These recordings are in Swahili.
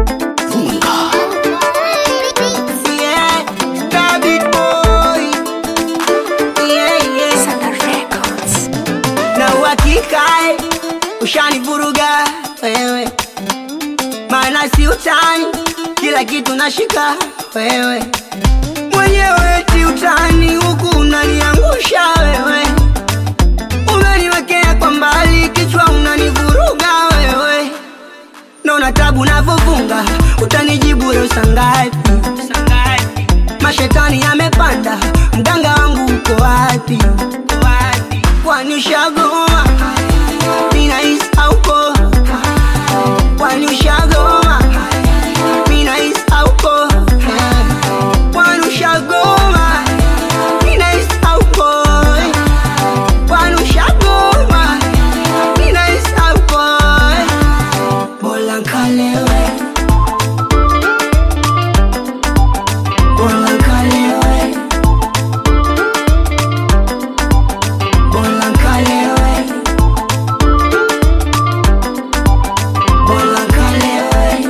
Yeah, David boy. Yeah, yeah. Na uhakika eh, ushanivuruga wewe, maana si utani, kila kitu nashika wewe mwenyewe, ti utani huku unaniangusha wewe, umeniwekea kwa mbali, kichwa unanivuruga wewe, naona tabu navyofunga, utanijibu leo saa ngapi? Mashetani yamepanda, mganga wangu uko wapi? Kwani ushagoma? Ninahisi hauko. Kwani ushagoma? Ninahisi hauko. Kwani ushagoma? Ninahisi hauko. Kwani ushagoma? Ninahisi hauko. Bora nkalewe. Bora nkalewe. Bora nkalewe. Bora nkalewe.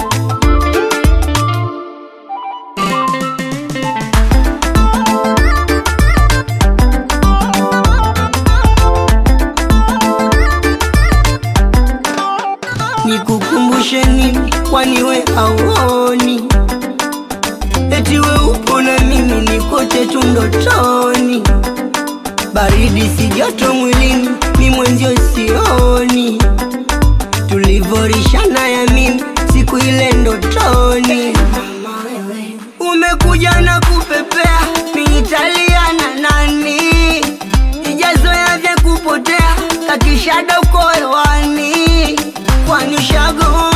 Nikukumbushe nini? Kwani we hauoni? Eti we upo na mimi nikote tu ndotoni, baridi si joto mwilini, mi mwenzio sioni, tulivorishana ya mimi siku ile ndotoni. Umekuja na kupepea, miitalia na nani, ijazoya vya kupotea, kakishada uko hewani, kwani ushago